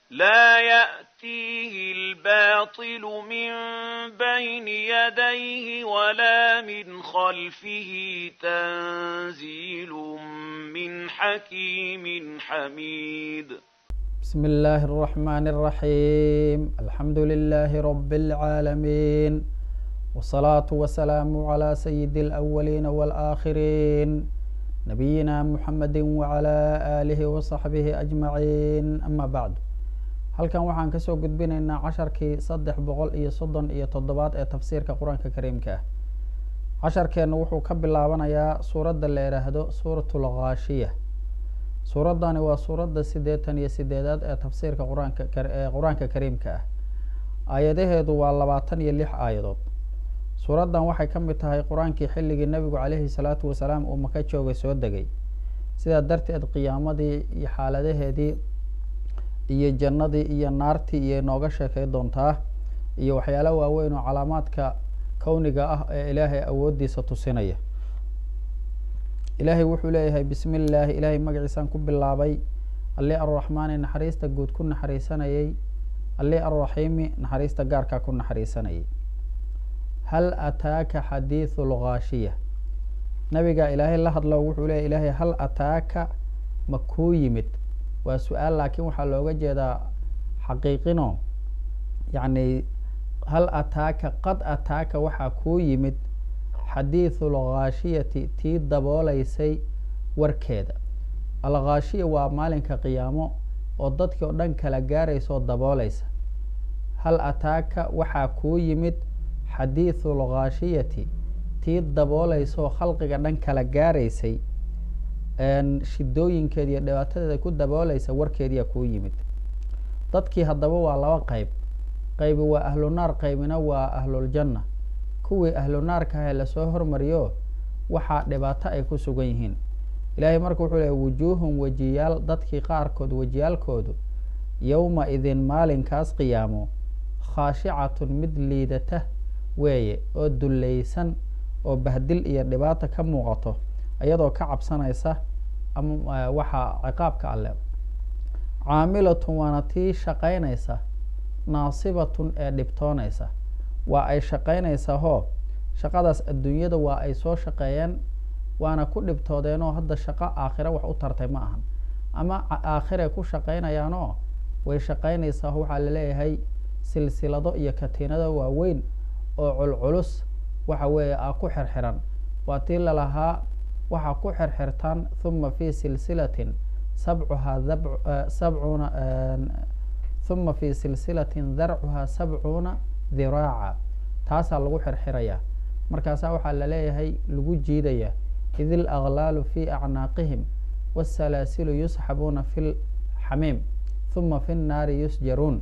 لا يأتيه الباطل من بين يديه ولا من خلفه تنزيل من حكيم حميد بسم الله الرحمن الرحيم الحمد لله رب العالمين والصلاة والسلام على سيد الأولين والآخرين نبينا محمد وعلى آله وصحبه أجمعين أما بعد halkan waxaan kasoo gudbinaynaa casharkii saddex boqol iyo soddon iyo toddobaad ee tafsiirka qur-aanka kariimka ah casharkeennu wuxuu ka bilaabanayaa suuradda la idhaahdo suuratul khaashiya suuraddani waa suuradda siddeetan iyo sideedaad ee tafsiirka qur-aanka ee qur-aanka kariimka ah aayadaheedu waa labaatan iyo lix aayadood suuraddan waxay ka mid tahay qur-aankii xilligii nebigu caleyhi salaatu wasalaam uu maka joogay soo degay sidaa darteed qiyaamadii iyo xaaladaheedii iyo jannadii iyo naartii iyo inooga sheekay doontaa iyo waxyaala waaweyn oo calaamaadka kowniga ah ee ilaahay awooddiisa tusinaya ilaahay wuxuu leeyahay bismi illaahi ilaahay magaciisaan ku bilaabay alli arraxmaani naxariista guud ku naxariisanayay alli arraxiimi naxariista gaarkaa ku naxariisanayay hal ataaka xadiithu lghaashiya nabiga ilaahay la hadlo wuxuu leeyahy ilaahay hal ataaka ma kuu yimid waa su-aal laakiin waxaa looga jeedaa xaqiiqino yacni hal ataaka qad ataaka waxaa kuu yimid xadiithu lghaashiyati tii dabooleysay warkeeda alghaashiya waa maalinka qiyaamo oo dadkii oo dhan kala gaaraysa oo dabooleysa hal ataaka waxaa kuu yimid xadiithu lghaashiyati tii dabooleysa oo khalqiga dhan kala gaaraysay shidooyinkeeda iyo dhibaatadeeda ku dabooleysa warkeediyaa kuu yimid dadkii haddaba waa laba qeyb qeybi waa ahlu naar qeybina waa ahluljanna kuwii ahlu naarka ahe lasoo hormariyo waxaa dhibaato ay ku sugan yihiin ilaahay marka wuxuu leey wujuuhun wejiyaal dadkii qaarkood wejiyaalkoodu yowma idin maalinkaas qiyaamo khaashicatun mid liidata weeye oo dulleysan oo bahdil iyo dhibaata ka muuqato iyadoo ka cabsanaysa ama waxaa ciqaabka alle caamilatun waana tii shaqaynaysa naasibatun ee dhibtoonaysa waa ay shaqaynaysaa hoo shaqadaas adduunyada waa ay soo shaqeeyeen waana ku dhibtoodeenoo hadda shaqo aakhire wax u tartay ma ahan ama aakhire ku shaqaynayaanoo way shaqaynaysaa waxaa laleeyahay silsilado iyo katiinado waaweyn oo culculus waxa weeye a ku xirxiran waa tii lalahaa waxaa ku xirxirtaan huma fi silsilatin sabcuhaa sabcuuna huma fi silsilatin darcuhaa sabcuuna diraaca taasaa lagu xirxirayaa markaasaa waxaa laleeyahay lagu jiidaya id il aglaalu fi acnaaqihim wsalaasilu yusxabuuna fi lxamiim huma fi nnaari yusjaruun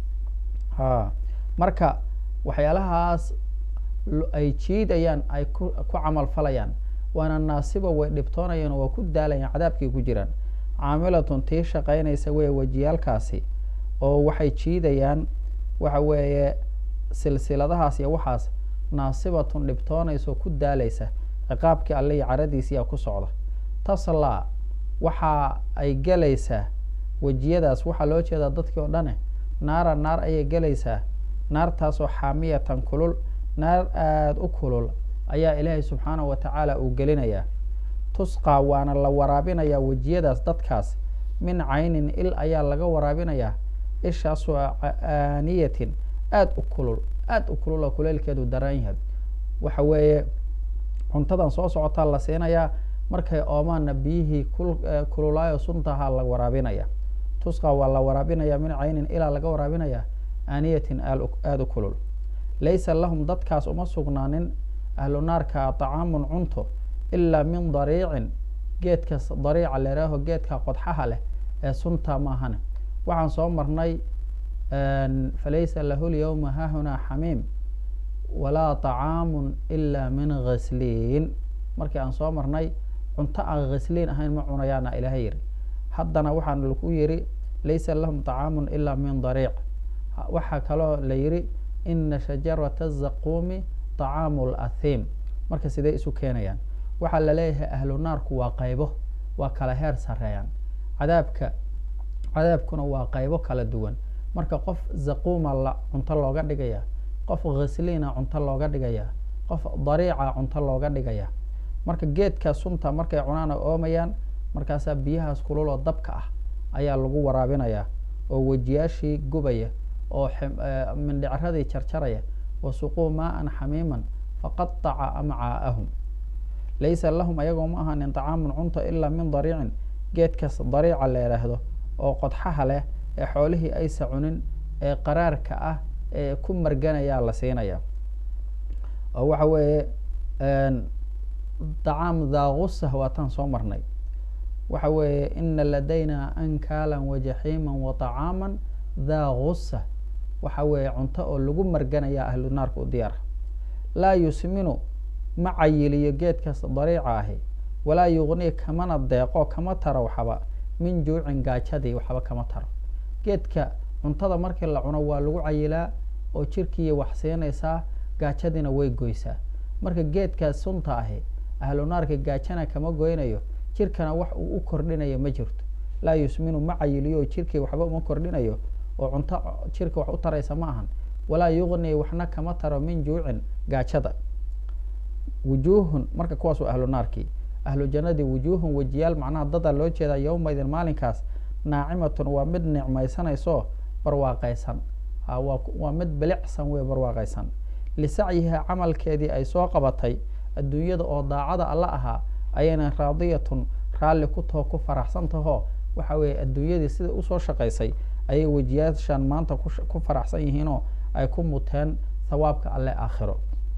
ha marka waxyaalahaas ay jiidayaan ay ku ku camal falayaan waana naasiba way dhibtoonayaan oo waa ku daalayaan cadaabkii ku jiraan caamilatun tii shaqaynaysa wey wejiyaalkaasi oo waxay jiidayaan waxa weeye silsiladahaas iyo waxaas naasibatun dhibtoonaysa oo ku daalaysa ciqaabkii alle iyo caradiisiyaa ku socda taslaa waxa ay gelaysaa wejiyadaas waxaa loo jeedaa dadkii oo dhane naara naar ayay gelaysaa naartaasoo xaamiyatan kulul naar aada u kulul ayaa ilaahay subxaanahu watacaala uu gelinayaa tusqaa waana la waraabinayaa wejiyadaas dadkaas min caynin il ayaa laga waraabinayaa ishaasoo aaniyatin aada u kulul aada u kulul oo kuleylkeedu daran yahay waxa weeye cuntadan soo socotaa la siinayaa markay oomaanna biyihii kululaayo suntahaa la waraabinaya tusqa waa la waraabinaya min caynin ilaa laga waraabinaya aaniyatin aada u kulul laysa lahum dadkaas uma sugnaanin ahlu naarka طacaamun cunto ilaa min dariicin geedka dariica leeraaho geedka qodxaha leh ee sunta maahane waxaan soo marnay falaysa lahu lyawma hahunaa xamiim walaa طacaamu ila min ghisliin markii aan soo marnay cunto aan ghisliin ahayn ma cunayaana ilaahay yiri haddana waxaan lagu yiri laysa lahum طacaamu ila min dariic waxaa kaloo la yiri ina shajarata الzaquumi طacaamu اlathiim marka sidee isu keenayaan waxaa laleeyahay ahlu naarku waa qaybo waa kala heer sareeyaan cadaabka cadaabkuna waa qaybo kala duwan marka qof zaquuma la cunto looga dhigaya qof khasliina cunto looga dhigaya qof dariica cunto looga dhigaya marka geedka sunta markay cunaan ay oomayaan markaasaa biyahaas kululoo dabka ah ayaa lagu waraabinayaa oo wejiyaashii gubaya oo mindhicradii jarjaraya wasuquu maaan xamiiman faqataca amcaa'ahum laysa lahum ayagoo ma ahanin طacaamun cunto ilaa min dariicin geedkaas dariica la yidhaahdo oo qodxaha leh ee xoolihii aysa cunin ee qaraarka ah ee ku marganayaa la siinaya oo waxa weeye dacaam daaqusah waataan soo marnay waxa weeye ina ladayna ankaalan wajaxiima waطacaama daa gusa waxa weeye cunto oo lagu marganaya ahlu naarka u diyaara laa yusminu ma cayiliyo geedkaas dariica ahi walaa yugnii kamana deeqo kama taro waxba min juucin gaajadii waxba kama taro geedka cuntada markii la cuno waa lagu cayilaa oo jirkiiya wax siinaysaa gaajadiina way goysaa marka geedkaas sunta ahi ahlu naarka gaajana kama goynayo jirkana wax uu u kordhinayo ma jirto laa yusminu ma cayiliyo oo jirkii waxba uma kordhinayo oo cunto jirka wax u taraysa ma ahan walaa yugnii waxna kama taro min juucin gaajada wujuuhun marka kuwaas waa ahlu naarkii ahlu jannadii wujuuhun wejiyaal macnaha dada loo jeedaa yowmaydin maalinkaas naacimatun waa mid nicmaysanayso barwaaqaysan waa mid bilicsan wey barwaaqaysan lisacyiha camalkeedii ay soo qabatay adduunyada oo daacada alla ahaa ayayna raadiyatun raalli ku taho ku faraxsan tahoo waxa weeye adduunyadii sida usoo shaqaysay ayay wejiyaashan maanta ku faraxsan yihiinoo ay ku muteen thawaabka alle aakhiro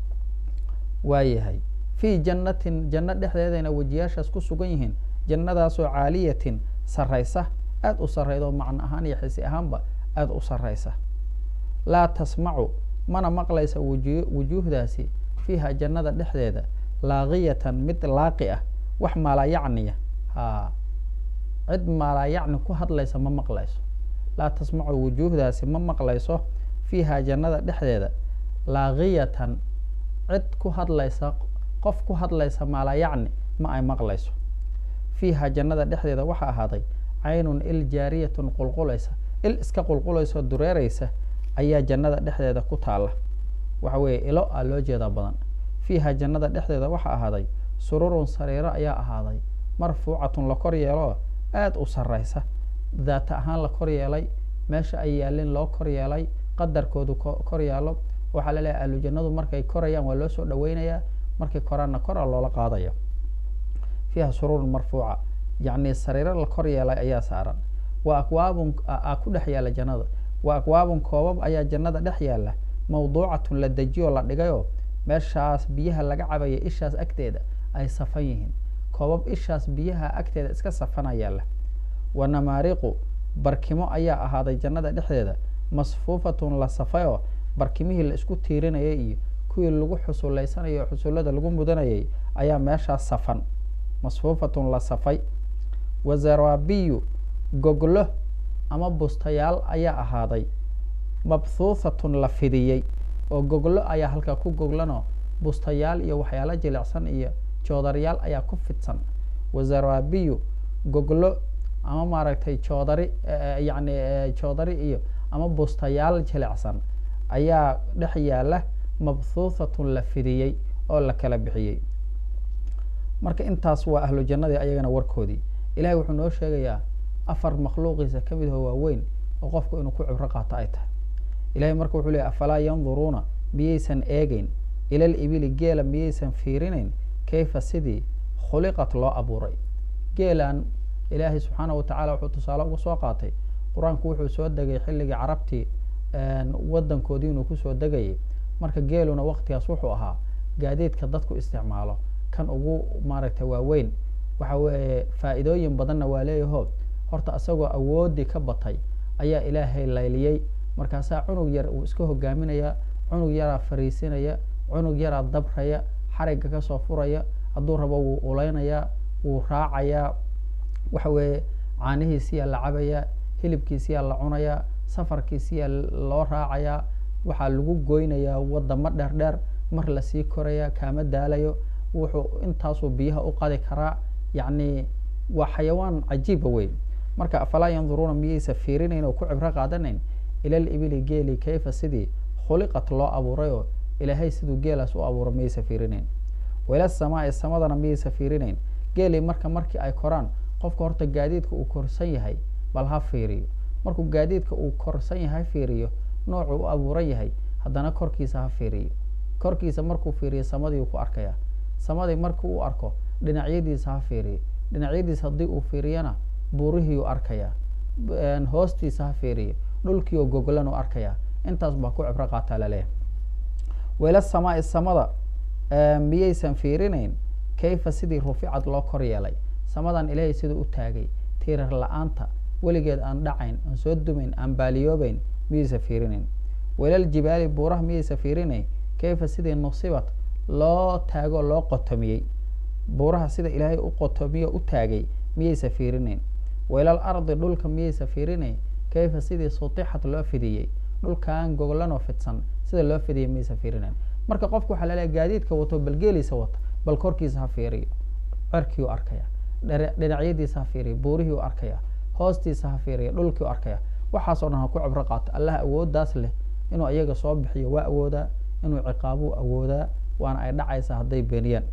waayahay fii jannatin janno dhexdeedayna wejiyaashaas ku sugan yihiin jannadaasoo caaliyatin sarraysa aada u sarrayda oo macno ahaan iyo xisi ahaanba aada u sarraysa laa tasmacu mana maqlaysa wuju wujuuhdaasi fiiha jannada dhexdeeda laaqiyatan mid laaqi ah wax maalayacniya ha cid maalayacni ku hadlaysa ma maqlayso laa tasmacu wujuuhdaasi ma maqlayso fiiha jannada dhexdeeda laaqiyatan cid ku hadlaysa qof ku hadlaysa maalayacni ma ay maqlayso fiiha jannada dhexdeeda waxaa ahaaday caynun il jaariyatun qulqulaysa il iska qulqulaysaoo dureereysa ayaa jannada dhexdeeda ku taalla waxa weeye ilo a loo jeedaa badan fiiha jannada dhexdeeda waxaa ahaaday sururun sariiro ayaa ahaaday marfuucatun la kor yeeloo aada u sarraysa daata ahaan la kor yeelay meesha ay yaalin loo kor yeelay qadarkoodu kor yaalo waxaa la leeyahay ahlu jannadu markay korayaan waa loo soo dhaweynayaa markay koraanna kora loola qaadaya fiiha sururun marfuuca yacni sariiro la kor yeelay ayaa saaran waa akwaabun a ku dhex yaalla jannada waa akwaabun koobab ayaa jannada dhex yaalla mawduucatun la dejiyoo la dhigayoo meeshaas biyaha laga cabaya ishaas agteeda ay safan yihiin koobab ishaas biyaha agteeda iska safana yaalla wa namaariqu barkimo ayaa ahaaday jannada dhexdeeda masfuufatun la safayoo barkimihii la isku tiirinayay iyo kuwii lagu xusulaysanayay oo xusullada lagu mudanayay ayaa meeshaas safan masfuufatun la safay wa zarabiyu goglo ama bustayaal ayaa ahaaday mabhuuthatun la fidiyey oo goglo ayaa halkaa ku goglanoo bustayaal iyo waxyaalo jilicsan iyo joodaryaal ayaa ku fidsan wa zarabiyu goglo ama maaragtay joodari yacni joodari iyo ama bustayaal jilicsan ayaa dhex yaalla mabhuuthatun la fidiyey oo la kala bixiyey marka intaas waa ahlu jannadii ayagana warkoodii ilahay wuxuu noo sheegayaa afar makhluuqiisa ka mid aho waaweyn oo qofku inuu ku cibro qaato ay tahay ilahay marka wuxuu leeyay afalaa yanduruuna miyaysan eegeyn ilal ibili geela miyaysan fiirinayn kayfa sidii khuliqat loo abuuray geelan ilaahay subxaana wa tacala wuxuu tusaale uga soo qaatay qur-aanku wuxuu soo degay xilligii carabtii wadankoodii inuu kusoo degayay marka geeluna waktigaas wuxuu ahaa gaadiidka dadku isticmaalo kan ugu maaragtay waaweyn waxa weeye faa'iidooyin badanna waa leeyaho horta isagoo awoodii ka batay ayaa ilaahay layliyey markaasaa cunug yar uu iska hogaaminaya cunug yaraa fariisinaya cunug yaraa dabraya xarigga kasoo furaya hadduu rabo wuu ulaynayaa wuu raacayaa waxa weeye caanihiisiyaa la cabayaa hilibkiisiyaa la cunayaa safarkiisiyaa loo raacayaa waxaa lagu goynayaa wadamo dheer dheer mar lasii koraya kaama daalayo wuxuu intaasuu biyaha u qadi karaa yacni waa xayawaan cajiiba weyn marka afalaa yanduruuna miyaysa fiirinayn oo ku cibro qaadanayn ilal ibili geeli kayfa sidii khuliqat loo abuuray oo ilaahay siduu geelaas u abuuro miyaysa fiirinayn waila samaai samadana miyaysa fiirinayn geelii marka markii ay koraan qofka horta gaadiidka uu korsan yahay bal ha fiiriyo markuu gaadiidka uu korsan yahay fiiriyo noocuu u abuuran yahay haddana korkiisa ha fiiriyo korkiisa markuu fiiriyo samadii ku arkaya samadii markii uu arko dhinacyadiisa ha fiiriyo dhinacyadiisa haddii uu fiiriyana buurihiiu arkaya hoostiisa ha fiiriyo dhulkiioo goglan u arkaya intaas baa ku cibro qaataa laleeyahay wayla samaai samada miyaysan fiirinayn kayfa sidii ruficad loo kor yeelay samadan ilaahay siduu u taagay tiirar la-aanta weligeed aan dhacayn aan soo dumayn aan baaliyoobeyn miyaysa fiirinayn waylal jibaali buuraha miyaysa fiirinayn kayfa sidii nusibat loo taagoo loo qotomiyey buuraha sida ilaahay u qotomiyo u taagay miyaysa fiirinayn waylal ardi dhulka miyaysa fiirinayn kayfa sidii sutixad loo fidiyey dhulkan goglanoo fidsan sida loo fidiyey miyaysa fiirinayn marka qofku waxaa laleeyahy gaadiidka wato balgeeliisa wata bal korkiisa ha fiiriyo cerkii u arkaya dhinacyadiisa ha fiiriyo buurihii u arkaya hoostiisa ha fiiriya dhulkii u arkaya waxaas oo dhan ha ku cibro qaato allah awooddaas leh inuu iyaga soo bixiyo waa awoodaa inuu ciqaabuu awoodaa waana ay dhacaysaa hadday beeniyaan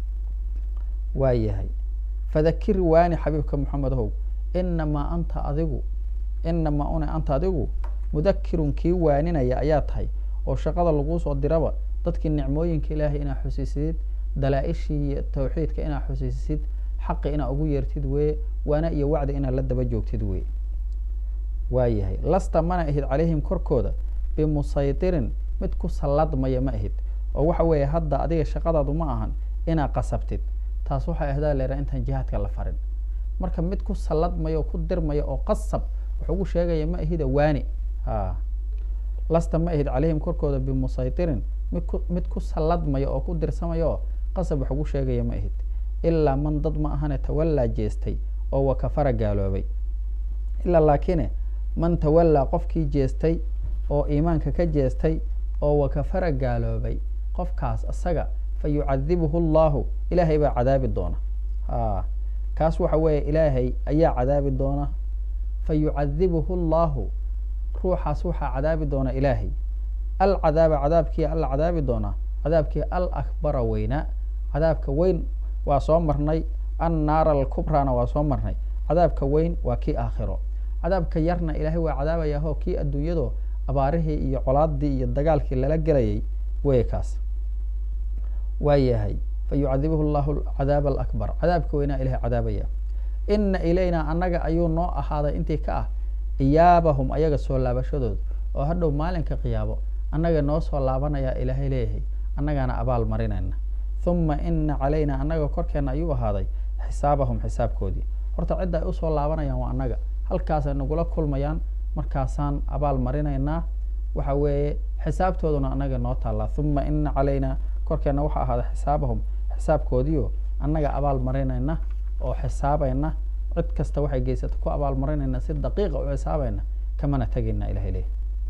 waa yahay fadakir waani xabiibka moxamed how inamaa anta adigu inamaa una anta adigu mudakirun kii waaninaya ayaa tahay oo shaqada laguu soo diraba dadkii nicmooyinka ilaahay inaa xusiisid dalaa-ishii iyo tawxiidka inaa xusiisid xaqi inaa ugu yeertid weye waana iyo wacdi inaad la daba joogtid weye waa yahay lasta mana ahid calayhim korkooda bimusaytirin mid ku salladmaya ma ahid oo waxa weeye hadda adiga shaqadaadu ma ahan inaa qasabtid taas waxay ahdaa leeraa intaan jihaadka la farin marka mid ku salladmaya oo ku dirmaya oo qasab wax ugu sheegaya ma ahida waani a lasta ma ahid calayhim korkooda bimusaytirin midku mid ku salladmaya oo ku dirsamaya oo qasab wax ugu sheegaya ma ahid ilaa man dad ma ahane tawallaa jeestay oo wakafara gaaloobay ilaa laakine man tawallaa qofkii jeestay oo iimaanka ka jeestay oo wakafara gaaloobay qofkaas isaga fa yucadibuhu allahu ilaahay baa cadaabi doona a kaas waxa weeye ilaahay ayaa cadaabi doona fa yucadibuhu allahu ruuxaas waxaa cadaabi doona ilaahay alcadaaba cadaabkii alla cadaabi doonaa cadaabkii al akbara weynaa cadaabka weyn waa soo marnay annaara alkubrana waa soo marnay cadaabka weyn waa kii aakhiro cadaabka yarna ilaahay waa cadaabayaahoo kii adduunyado abaarihii iyo colaadii iyo dagaalkii lala gelayay wey kaas waa yahay fa yucadibuhu llahu cadaab alakbar cadaabka weynaa ilahay cadaabaya ina ilaynaa annaga ayuu noo ahaaday intii ka ah iyaabahum ayaga soo laabashadood oo hadhow maalinka qiyaabo annaga noo soo laabanayaa ilaahay leeyahay annagaana abaal marinayna uma ina calayna annaga korkeena ayuu ahaaday xisaabahum xisaabkoodii horta cidda ay usoo laabanayaan waa annaga halkaasay nagula kulmayaan markaasaan abaal marinaynaa waxa weeye xisaabtooduna annaga noo taallaa uma ina calayna korkeena waxaa ahaaday xisaabahum xisaabkoodiio annaga abaal marinayna oo xisaabayna cid kasta waxay geysata ku abaal marinayna si daqiiqa u xisaabayna kamana tegayna ilahay leh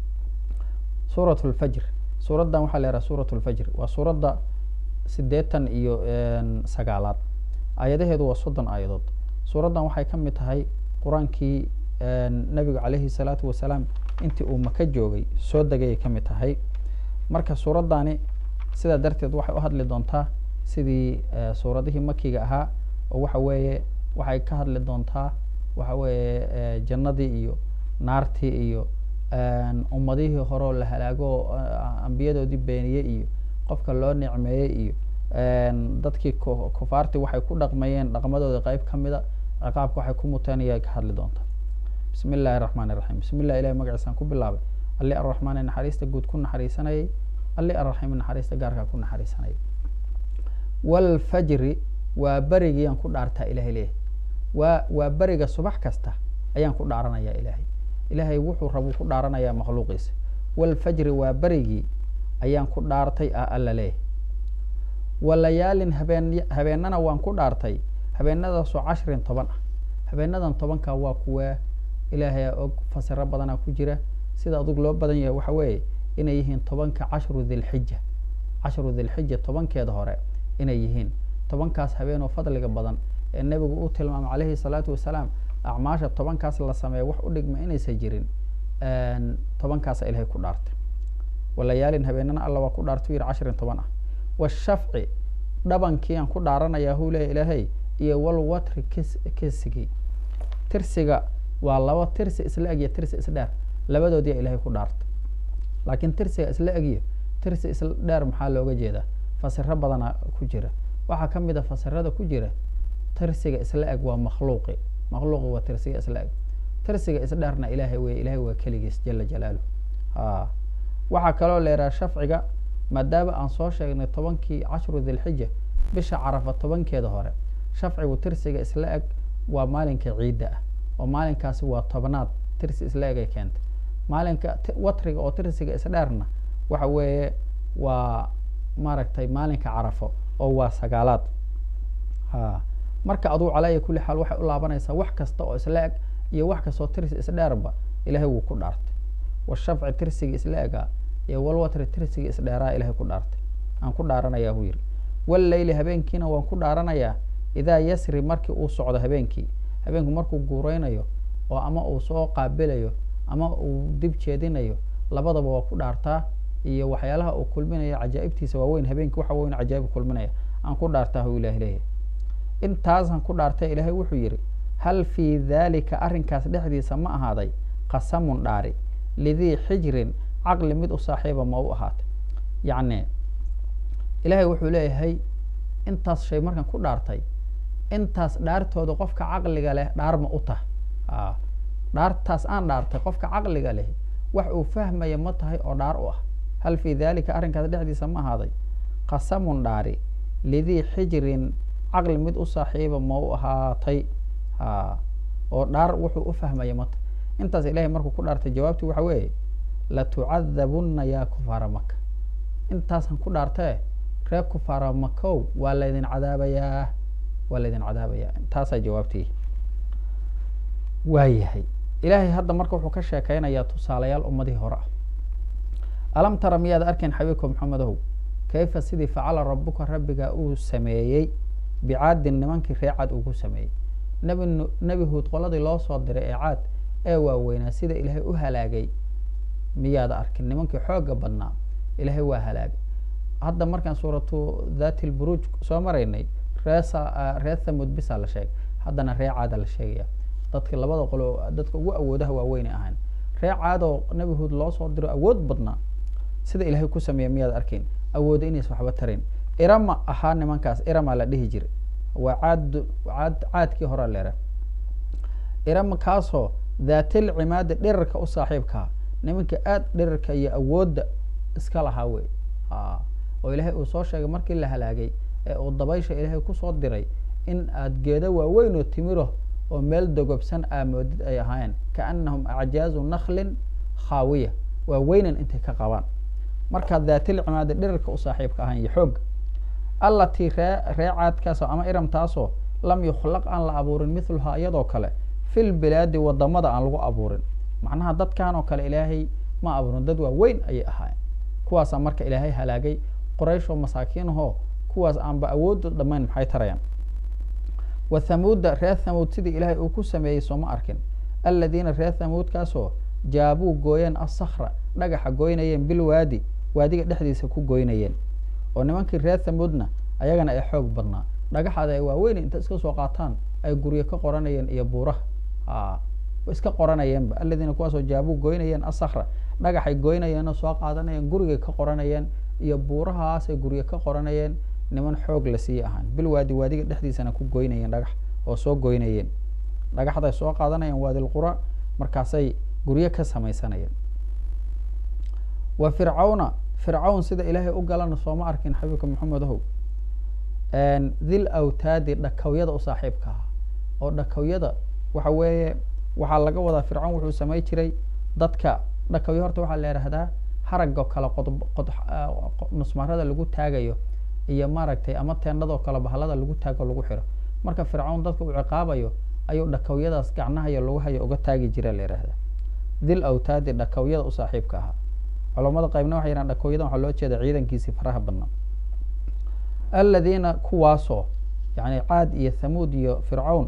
suurat lfajr suuraddan waxaa la yidhaha suurat lfajr waa suuradda sideetan iyo sagaalaad aayadaheedu waa soddon aayadood suuraddan waxay ka mid tahay qur-aankii nabigu calayhi salaatu wasalaam intii uu maka joogay soo degayay ka mid tahay marka suuraddani sidaa darteed waxay u hadli doontaa sidii suuradihii makiga ahaa oo waxa weeye waxay ka hadli doontaa waxa weeye jannadii iyo naartii iyo ummadihii horeo la halaago ambiyadoodii beeniyey iyo qofka loo nicmeeyey iyo dadkii kufaartii waxay ku dhaqmayeen dhaqmadooda qeyb ka mida ciqaabka waxay ku muteen ayay ka hadli doontaa bismi illaahi raxmaan iraxiim bismi llah ilahi magaciisaan ku bilaabay alli arraxmaani naxariista guud ku naxariisanayay alli arraxiimi naxariista gaarkaa ku naxariisanayay walfajri waa berigiyaan ku dhaartaa ilahay leeyahay waa waa beriga subax kasta ayaan ku dhaaranayaa ilaahay ilaahay wuxuu rabuu ku dhaaranayaa makhluuqiisa walfajri waa berigii ayaan ku dhaartay ah alla leeyahay walayaalin habeen habeennana waan ku dhaartay habeenadaasoo cashrin toban ah habeenadan tobanka waa kuwa ilaahay og fasiro badana ku jira sida adug loo badan yahay waxa weeye inay yihiin tobanka cashru dilxija cashru dilxija tobankeeda hore inay yihiin tobankaas habeenoo fadliga badan ee nebigu u tilmaamay calayhi salaatu wasalaam acmaasha tobankaas la sameeya wax u dhigma inaysan jirin tobankaasa ilahay ku dhaartay walayaalin habeenana alla waa ku dhaartay u yidhi cashirin toban ah washafci dhabankii aan ku dhaaranayaa huu leeya ilaahay iyo walwatri kis kisigii tirsiga waa laba tirsi isla egyo tirsi isdheer labadoodiyaa ilahay ku dhaartay laakiin tirsiga isla egyo tirsi isla dheer maxaa looga jeedaa fasiro badana ku jira waxaa ka mid a fasirada ku jira tirsiga isla eg waa makhluuqi makhluuqi waa tirsiga isla eg tirsiga isdheerna ilaahay wey ilahay waa keligiis jala jalaalu a waxaa kaloo leeraha shafciga maadaama aan soo sheegnay tobankii cashru dilxija bisha carafa tobankeeda hore shafcigu tirsiga isla eg waa maalinka ciidda ah oo maalinkaasi waa tobnaad tirsi isla eg ay keentay maalinka watriga oo tirsiga isdheerna waxa weeye waa maaragtay maalinka carafo oo waa sagaalaad ha marka aduu calaya kulli xaal waxay u laabanaysaa wax kasta oo isla eg iyo wax kastoo tirsi isdheerba ilahay wuu ku dhaartay washafci tirsiga isla egaa iyo walwatri tirsiga isdheeraa ilahay ku dhaartay aan ku dhaaranayaa buu yidhi walleyli habeenkiina waan ku dhaaranayaa idaa yasri markii uu socdo habeenkii habeenku markuu guureynayo oo ama uu soo qaabilayo ama uu dib jeedinayo labadaba waa ku dhaartaa iyo waxyaalaha uu kulminayo cajaa'ibtiisa waaweyn habeenkii waxa weyn cajaa'ib kulminaya aan ku dhaartaa huu ilahi leeyahy intaasaan ku dhaartay ilaahay wuxuu yidhi hal fii daalika arrinkaas dhexdiisa ma ahaaday qasamun dhaari lidii xijrin caqli mid u saaxiiba ma u ahaatay yacni ilaahay wuxuu leeyahay intaas shay markaan ku dhaartay intaas dhaartooda qofka caqliga leh dhaar ma u tahay a dhaartaas aan dhaartay qofka caqliga leh wax uu fahmaya ma tahay oo dhaar u ah hal fii daalika arrinkaas dhexdiisa ma ahaaday qasamun dhaari lidii xijrin caqli mid u saaxiiba ma u ahaatay a oo dhaar wuxuu u fahmaya ma tahay intaas ilahay markuu ku dhaartay jawaabtii waxa weeye latucadabunna yaa kufaara maka intaasaan ku dhaartee reer kufaara makow waa laydin cadaabayaa waa laydin cadaabayaa taasaa jawaabtii waayahay ilaahay hadda marka wuxuu ka sheekeynayaa tusaalayaal ummadihii hore ah alam tara miyaad arkayn xabiibka maxamedow kayfa sidii facala rabuka rabbiga uu sameeyey bicaadin nimankii ree caad ugu sameeyey nebi nebi huud qoladii loo soo diray ee caad ee waaweynaa sida ilaahay u halaagay miyaad arkin nimankii xooga badnaa ilaahay waa halaagay hadda markaan suuratu dhati lburuuj soo maraynay reesa reer thamud bisaa la sheegay haddana ree caada la sheegaya dadka labada qolo dadka ugu awoodaha waaweynay ahaan ree caadoo nebi huud loo soo diro awood badnaa sida ilaahay ku sameeya miyaad arkayn awooda inays waxba tarin irama ahaa nimankaas irama la dhihi jiray waa caad caad caadkii horaa leera irama kaasoo dhaatil cimaada dhirarka u saaxiibkaa nimanka aada dhirarka iyo awoodda iska lahaa wey a oo ilaahay uu soo sheegay markii la halaagay ee uu dabaysha ilaahay kusoo diray in aad geedo waaweyn oo timiro oo meel dogobsan aamoodid ay ahaayeen kaanahum acjaazu naklin khaawiya waa weynan intay ka qabaan markaa dhaatil cimaada dhirarka u saaxiibka ahaan iyo xoog allatii ree ree caadkaasoo ama iramtaasoo lam yukhlaq aan la abuurin mithluhaa iyadoo kale fil bilaadi wadamada aan lagu abuurin macnaha dadkan oo kale ilaahay ma abuurin dad waa weyn ayay ahaayeen kuwaasaa marka ilaahay halaagay qorayshoo masaakiinahoo kuwaas aanba awoodda dhammayn maxay tarayaan wa thamuuda reer thamuud sidii ilaahay uu ku sameeyey sooma arkin aladiina reer thamuudkaasoo jaabuu gooyeen asakra dhagaxa goynayeen bilwaadi waadiga dhexdiisa ku goynayeen oo nimankii reer thamuudna ayagana ay xoog badnaa dhagaxaada ay waaweyn inta iska soo qaataan ay guryo ka qoranayeen iyo buuraha a iska qoranayeenba aladiina kuwaasoo jaabuu goynayeen asakra dhagaxay goynayeenoo soo qaadanayeen gurigay ka qoranayeen iyo buurahaasay guryo ka qoranayeen niman xoog la sii ahaan bilwaadi waadiga dhexdiisana ku goynayeen dhagax oo soo goynayeen dhagaxday soo qaadanayeen waadilqura markaasay guryo ka samaysanayeen wa fircawna fircawn sida ilaahay u galana sooma arkin xabiibka maxamedahow dil awtaadi dhakawyada u saaxiibka ahaa oo dhakawyada waxa weeye waxaa laga wadaa fircawn wuxuu samay jiray dadka dhakawyo horta waxaa la yidhaahdaa haragoo kale qod qod nusmarada lagu taagayo iyo maaragtay ama teennadoo kale bahalada lagu taago lagu xiro marka fircawn dadka uu ciqaabayo ayuu dhakawyadaas gacnahayo lugahayo uga taagi jira la yidhahdaa dil awtaadi dhakawyada u saaxiibka ahaa culamada qaybna waxay yidhahan dhakawyadan waxaa loo jeeda ciidankiisii faraha badnaa aladiina kuwaasoo yani caad iyo thamuud iyo fircawn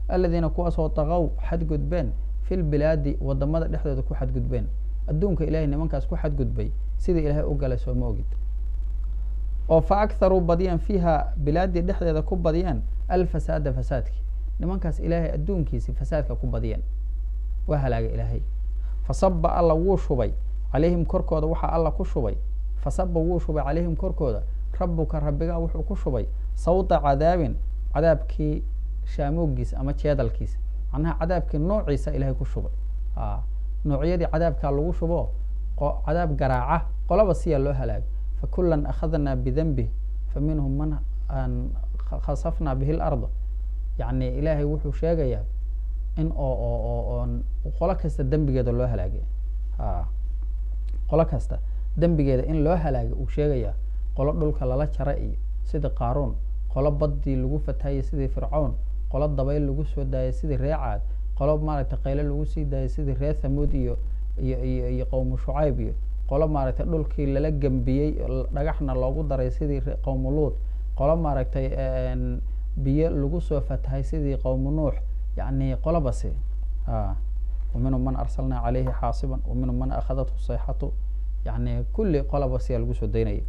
aladiina kuwaasoo daqow xadgudbeen fi lbilaadi wadamada dhexdooda ku xadgudbeen adduunka ilahay nimankaas ku xadgudbay sidai ilaahay u galay sooma ogid oo fa akharuu badiyaan fiiha bilaadii dhexdeeda ku badiyaan alfasaada fasaadki nimankaas ilaahay adduunkiisi fasaadka ku badiyeen waa halaagay ilaahay fasaba alla wuu shubay calayhim korkooda waxaa alla ku shubay fasaba wuu shubay calayhim korkooda rabuka rabbigaa wuxuu ku shubay sawta cadaabin cadaabkii shaamoogiisa ama jeedalkiisa macnaha cadaabkii noociisa ilahay ku shubay noocyadii cadaabkaa lagu shubo cadaab garaaca qolaba siyaa loo halaagay fakulan akhadnaa bidanbih faminhum man khasafnaa bihi larda yani ilaahay wuxuu sheegayaa in oo oo oo oon qolo kasta dembigeeda loo halaagay qolo kasta dembigeeda in loo halaagay uu sheegayaa qolo dhulka lala jara iyo sidii qaaruun qolo baddii lagu fatahayay sidii fircown qolo dabayl lagu soo daayay sidii ree caad qolo maaragtay qayle lagu sii daayay sidii ree thamuud iyo iyo iyo iyo qowmu shucayb iyo qolo maaragtay dhulkii lala gembiyey dhagaxna loogu daray sidii qowmu luud qolo maaragtay biyo lagu soo fatahay sidii qowmu nuux yani qolobasi waminhum man arsalnaa calayhi xaasiban waminhum man akhadathu sayxatu yani kulli qolobasiyaa lagu soo daynaya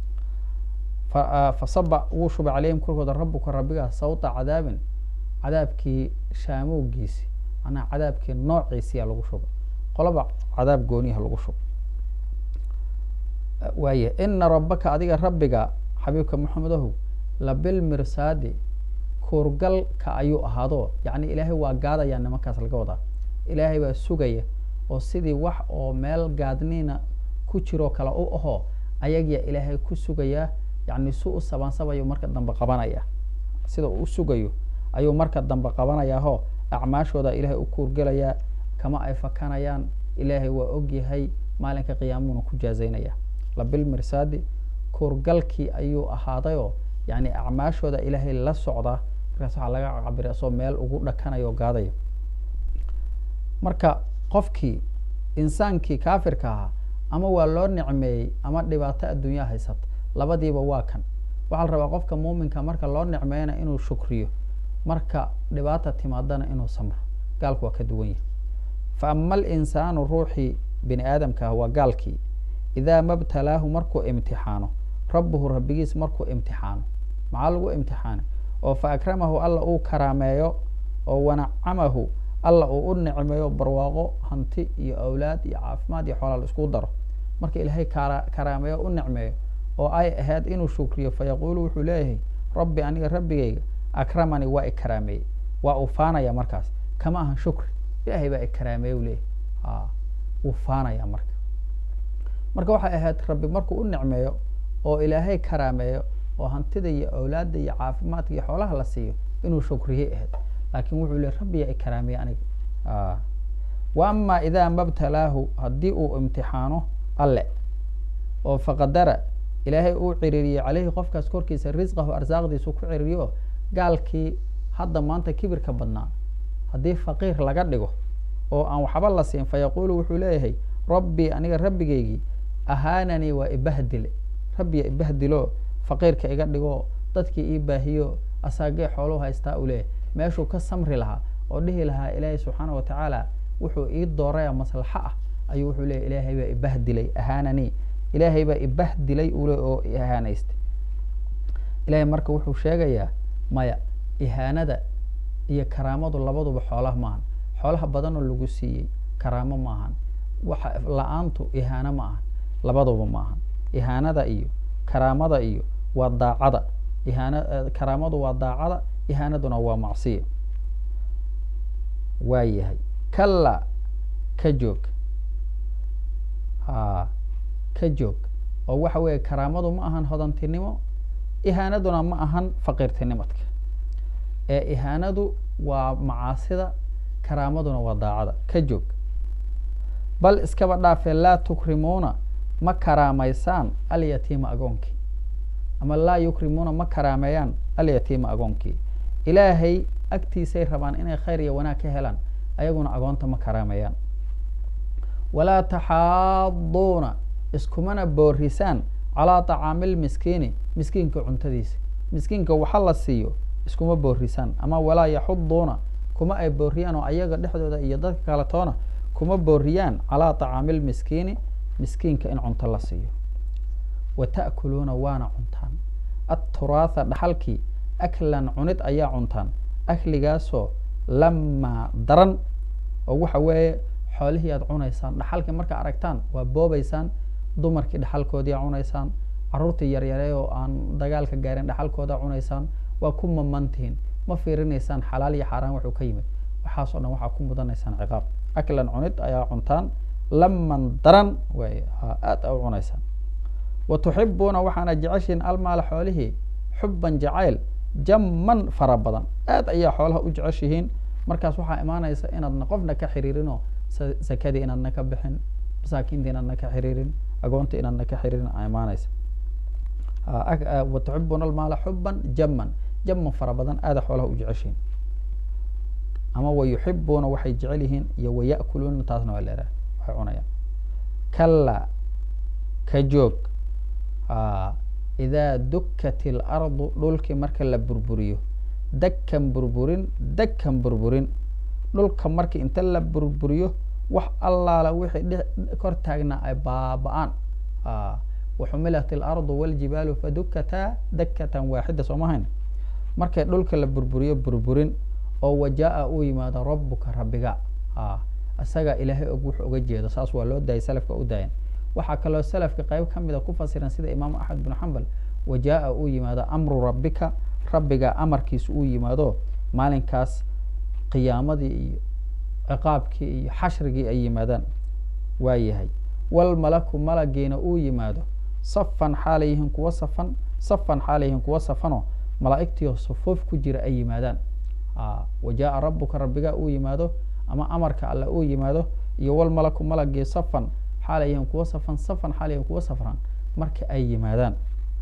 fasaba wuu shubay calayhim korkooda rabuka rabbigaa sawta cadaabin cadaabkii shaamowgiisi macnaha cadaabkii noociisiyaa lagu shubay qoloba cadaab gooniyaha lagu shubay waaya ina rabaka adiga rabbiga xabiibka maxamedahu labilmirsaadi kuurgalka ayuu ahaado yacni ilaahay waa gaadayaa nimankaas laga wadaa ilaahay baa sugaya oo sidii wax oo meel gaadniina ku jiroo kale u ahoo ayagiyaa ilaahay ku sugayaa yacni su u sabaansabayo marka dambe qabanaya sida uu u sugayo ayuu marka dambe qabanayaahoo acmaashooda ilaahay u kuurgelayaa kama ay fakanayaan ilaahay waa ogyahay maalinka qiyaamuuna ku jaazaynaya labilmirsaadi kuurgalkii ayuu ahaadayoo yani acmaashooda ilaahay la socda markaas waxaa laga cabira asoo meel ugu dhakanayo o gaadayo marka qofkii insaankii kaafirka ahaa ama waa loo nicmeeyey ama dhibaato adduunyaa haysata labadiiba waa kan waxaa la rabaa qofka muuminka marka loo nicmeeyana inuu shukriyo marka dhibaata timaadana inuu samro gaalku waa ka duwan yahay fa ama alinsaanu ruuxii bini aadamka ah waa gaalkii idaa mabtalaahu markuu imtixaano rabbuhu rabbigiis markuu imtixaano maxaa lagu imtixaanay oo fa akramahu alla uu karaameeyo oo wanacamahu alla uu u nicmeeyo barwaaqo hanti iyo awlaad iyo caafimaad iyo xoolaa la isku daro marka ilaahay kara karaameeyo u nicmeeyo oo ay ahayd inuu shukriyo fayaquulu wuxuu leeyahay rabbi aniga rabbigayga akramani waa ikaraameeyey waa uu faanaya markaas kama ahan shukri ilaahay baa ikaraameeye u leeyahay a wuu faanaya marka marka waxay ahayd rabbi markuu u nicmeeyo oo ilaahay karaameeyo oo hantida iyo awlaadda iyo caafimaadka iyo xoolaha la siiyo inuu shukriyey ahayd laakin wuxuu le rabbiyaa ikaraameeye aniga wa ama idaa mabtalaahu haddii uu imtixaano alle oo faqadara ilaahay uu ciriiriyey caleyhi qofkaas korkiisa risqahu arsaaqdiisu ku ciriiriyo gaalkii hadda maanta kibirka badnaa haddii faqiir laga dhigo oo aan waxba la siin fayaquulu wuxuu leeyahay rabbii aniga rabbigaygii ahaananii waa ibahdile rabbiya ibahdilo faqiirka iga dhigo dadkii ii baahiyo asaagee xooluhu haystaa u leeyahay meeshuu ka samri lahaa oo dhihi lahaa ilaahay subxaana wa tacaala wuxuu ii dooraya maslaxo ah ayuu wuxuu leeyahy ilaahay baa ibahdilay ahaananii ilaahay baa ibahdilay ule oo ihaanaystay ilaahay marka wuxuu sheegayaa maya ihaanada iyo karaamadu labaduba xoolaha maahan xoolaha badanoo lagu siiyey karaamo maahan waxa la-aantu ihaano ma ahan labaduba ma ahan ihaanada iyo karaamada iyo waa daacada ihaana karaamadu waa daacada ihaanaduna waa macsiya waa yahay kalla ka joog ha ka joog oo waxa weeye karaamadu ma ahan hodantinimo ihaanaduna ma ahan faqiirtinimadka ee ihaanadu waa macaasida karaamaduna waa daacada ka joog bal iskaba dhaafee laa tukrimuuna ma karaamaysaan alyatiima agoonkii ama laa yukrimuuna ma karaameeyaan alyatiima agoonkii ilaahay agtiisay rabaan inay khayr iyo wanaag ka helaan ayaguna agoonta ma karaameeyaan walaa taxaaduuna iskumana boorisaan calaa tacaami lmiskiini miskiinka cuntadiisa miskiinka waxa la siiyo iskuma boorisaan ama walaa yaxuduuna kuma ay booriyaan oo ayaga dhexdooda iyo dadka kale toona kuma booriyaan calaa tacaami lmiskiini miskiinka in cunto la siiyo wa ta'kuluuna waana cuntaan atturaatha dhaxalkii aklan cunid ayaa cuntaan akligaasoo lamaa daran oo waxa weeye xoolihii aad cunaysaan dhaxalkii markaa aragtaan waa boobaysaan dumarkii dhaxalkoodii cunaysaan caruurtii yaryare oo aan dagaalka gaarin dhaxalkooda cunaysaan waa ku mamantihiin ma fiirinaysaan xalaal iyo xaaraan wuxuu ka yimid waxaas oo dhan waxaa ku mudanaysaan ciqaab aklan cunid ayaa cuntaan laman daran way aad a u cunaysaan wa tuxibuuna waxaana jeceshihiin almaala xoolihii xuban jacayl jamman fara badan aad ayaa xoolaha u jeceshihiin markaas waxaa imaanaysa inaadna qofna ka xiriirinoo sakadii inaadna ka bixin masaakiinta inaadna ka xiriirin agoonta inaadna ka xiriirin a imaanaysa wa tuxibuuna almaala xuban jamman jamman fara badan aada xoolaha u jeceshihiin ama wa yuxibuuna waxay jecel yihiin iyo wa ya'kuluuna taasna waa leedahay waxay cunayaan kalla ka joog idaa dukkat ilardu dhulkii marka la burburiyo dakkan burburin dakkan burburin dhulka marka inta la burburiyo wax allaala wixii kor taagnaa ay baaba-aan waxumilat ilardu waljibaalu fadukkataa dakkatan waaxida soo mahayn markay dhulka la burburiyo burburin oo wajaa-a uu yimaado rabbuka rabbiga isaga ilaahay og wuxuu uga jeedo saas waa loo daayay salafka u daayan waxaa kaloo salafka qayb ka mida ku fasiran sida imaam axmed bin xambal wajaa-a uu yimaado amru rabbika rabbiga amarkiisa uu yimaado maalinkaas qiyaamadii iyo ciqaabkii iyo xashrigii ay yimaadaan waa yahay walmalaku malagiina uu yimaado safan xaalayyihiin kuwa safan safan xaalayyihiin kuwa safanoo malaa'igtiio sufuuf ku jira ay yimaadaan wajaa-a rabbuka rabbiga uu yimaado ama amarka alle uu yimaado iyo walmalaku malagii safan xaalayyihiin kuwa safan safan xaalayyihiin kuwa safran marka ay yimaadaan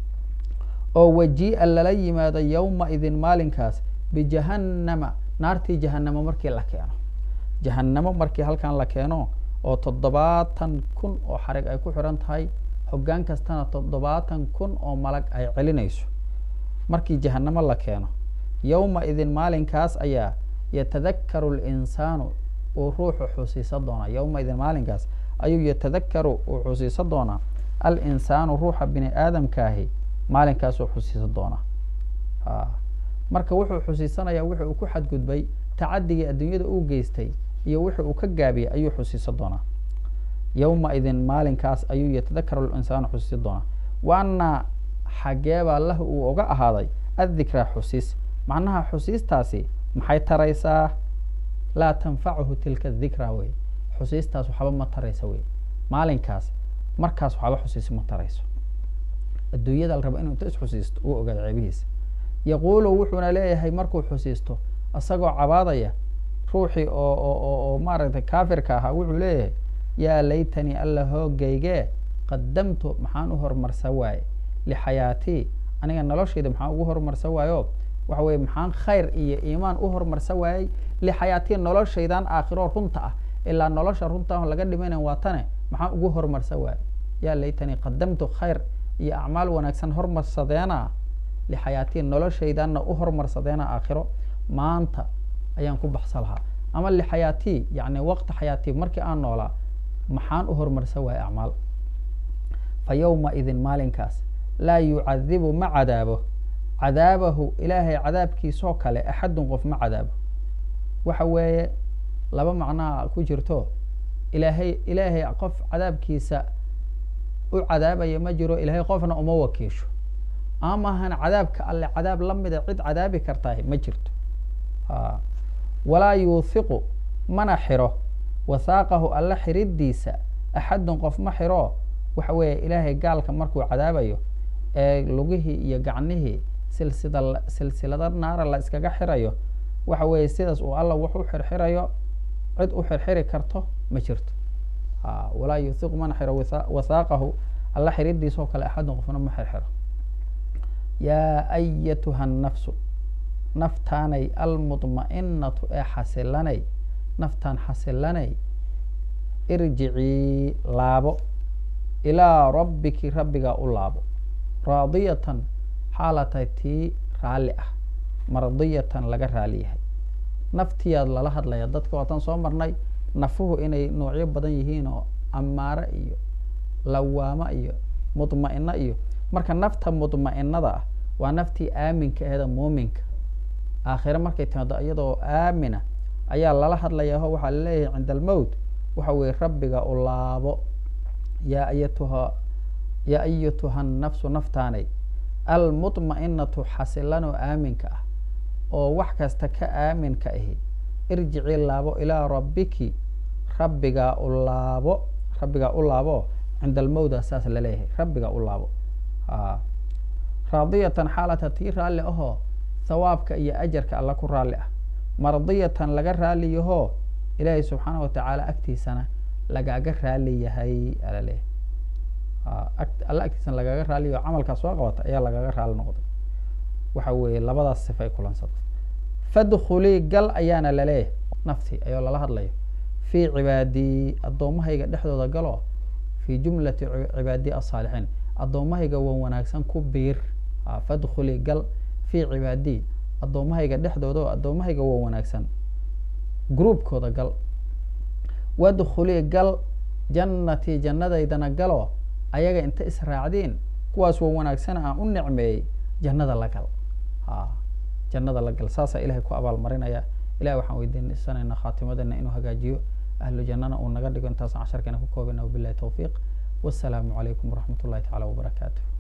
oo wajii'a lala yimaado yowma idin maalinkaas bijahannama naartii jahanamo markii la keeno jahanamo markii halkan la keeno oo toddobaatan kun oo xarig ay ku xiran tahay hoggaan kastana toddobaatan kun oo malag ay celinayso markii jahanamo la keeno yowma idin maalinkaas ayaa yatadakaru linsaanu uu ruuxu xusiisan doonaa yowma idin maalinkaas ayuu yatadakaru uu xusiisan doonaa alinsaanu ruuxa bini aadamkaahi maalinkaasuu xusiisan doonaa marka wuxuu xusiisanayaa wixi uu ku xadgudbay tacadigii adduunyada uu geystay iyo wixi uu ka gaabiyey ayuu xusiisan doonaa yowma idin maalinkaas ayuu yatadakaru linsaanu xusiisan doonaa waana xageebaa lah uu oga ahaaday addikraa xusiis macnaha xusiistaasi maxay taraysaa laa tanfacuhu tilka dikra wey xusiistaas waxba ma taraysa wey maalinkaas markaas waxba xusiis ma tarayso adduunyada la raba inuu inta isxusiisto uu ogaado ceebihiisa yaquulu wuxuuna leeyahay markuu xusiisto isagoo cabaadaya ruuxii oo oo oo maaragtay kaafirka ahaa wuxuu leeyahay yaa laytanii alla hoogaygee qadamtu maxaan u horumarsan waaye lixayaatii aniga noloshayda maxaan ugu horumarsan waayo waxa weye maxaan khayr iyo iimaan u horumarsan waayey lixayaatii noloshaydan aakhiro runta ah ilaa nolosha runta laga dhimaynan waa tane maxaan ugu horumarsan waaye yaa laytanii qadamtu khayr iyo acmaal wanaagsan hormarsadeena lixayaatii noloshaydanna u hormarsadeena aakhiro maanta ayaan ku baxsa lahaa ama lixayaatii yani waqti xayaatii markii aan noolaa maxaan u horumarsan waayey acmaal fa yowma idin maalinkaas laa yucadibu ma cadaabo cadaabahu ilaahay cadaabkiisoo kale axadun qof ma cadaabo waxa weeye laba macnaa ku jirto ilaahay ilaahay qof cadaabkiisa u cadaabaya ma jiro ilaahay qofna uma wakiisho amahan cadaabka alle cadaab la mida cid cadaabi kartaah ma jirto walaa yuuthiqu mana xiro wathaaqahu alle xiridiisa axadun qof ma xiro waxa weeye ilaahay gaalka markuu cadaabayo ee lugihii iyo gacnihii silsida silsilada naara la iskaga xirayo waxa weeye sidaas uu alla wax u xirxirayo cid u xirxiri karto ma jirto walaa yuuthiqu mana xiro wathaaqahu alla xiridiisoo kale axadun qofna ma xirxiro yaa ayatuha nafsu naftaanay almudma'inatu ee xasilanay naftaan xasilanay irjicii laabo ilaa rabbiki rabbigaa u laabo raadiyatan xaalatay tii raalli ah mardiyatan laga raali yahay naftiyaad lala hadlaya dadka waatan soo marnay nafuhu inay noocyo badan yihiin oo amaare iyo lawaamo iyo mudma'ino iyo marka nafta mudma'inada ah waa naftii aaminka aheeda muuminka aakhire markay timaado iyadoo aamina ayaa lala hadlayaa o waxaa laleeyahay cinda almowt waxa weye rabbiga u laabo yaa ayatuha yaa ayatuha nafsu naftaanay almudma'inatu xasilan oo aaminka ah oo wax kasta ka aaminka ahi irjici laabo ilaa rabbiki rabbigaa u laabo rabbigaa u laabo cinda almowda saas laleeyahay rabbigaa u laabo a raadiyatan xaalata tii raalli ahoo hawaabka iyo ajarka alla ku raalli ah mardiyatan laga raali yahoo ilaahay subxaana watacaala agtiisana lagaaga raali yahay alaleeyahay alla agtiisana lagaaga raali yaho camalkaa soo qabata ayaa lagaaga raali noqday waxa weeye labadaas sifa ay kulansada fadkhulii gal ayaana laleeyahay naftii ayoo lala hadlayo fii cibaadii addoommahayga dhexdooda galo fii jumlati cibaadii asaalixiin addoommahayga wan wanaagsan ku biir fadkhulii gal fii cibaadii addoommahayga dhexdooda oo addoommahayga wan wanaagsan groupkooda gal wadkhulii gal jannatii jannadaydana galo ayaga inta israacdiin kuwaas wan wanaagsana aan u nicmeeyey jannada la gal a jannada la gal saasaa ilahay ku abaal marinaya ilahi waxaan weydiisanayna khaatimadana inuu hagaajiyo ahlu jannana uu naga dhigo intaasaan casharkeena ku koobana wabilahi towfiiq wasalaamu calaykum waraxmat ullahi tacala wabarakaatu